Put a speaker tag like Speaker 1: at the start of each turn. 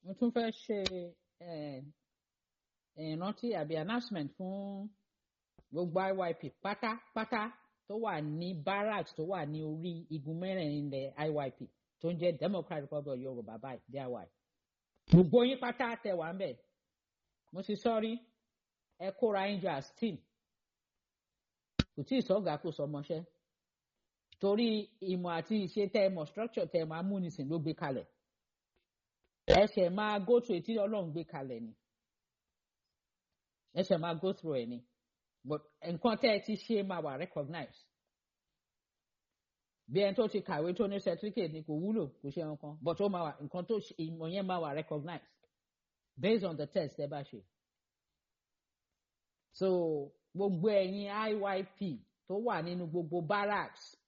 Speaker 1: mo tún fẹ́ ṣe ìrántí àbí announcement fún gbogbo IYP pátápátá tó wà ní barracks tó wà ní orí igun mẹ́rẹ̀ẹ̀rin ilẹ̀ IYP tó ń jẹ́ Democratic Republic of Yorùbá báyìí DIY. gbogbo yín pátá tẹ wà ń bẹ̀ mo sì sọ́rí ẹ kóra yín jọ as team kò tí ì sọ́gà kò sọmọṣẹ́ torí ìmọ̀ àti ìṣe tẹ́ ẹ mọ̀ structure tẹ́ ẹ máa múnisìn ló gbé kalẹ̀ ẹ ṣẹ̀ máa go through ètí Ọlọ́run gbé kalẹ̀ ni ẹ ṣẹ̀ máa go through ẹ̀ ni but nǹkan tẹ́ ẹ ti ṣe máa wà recognize bí ẹni tó ti kàwé tó ní certificate ni kò wúlò kò ṣe nǹkan but ó máa wà nǹkan tó ìmọ̀ yẹn máa wà recognize based on the test ẹ bá ṣe so gbogbo ẹ̀yin IYP tó wà nínú gbogbo barracks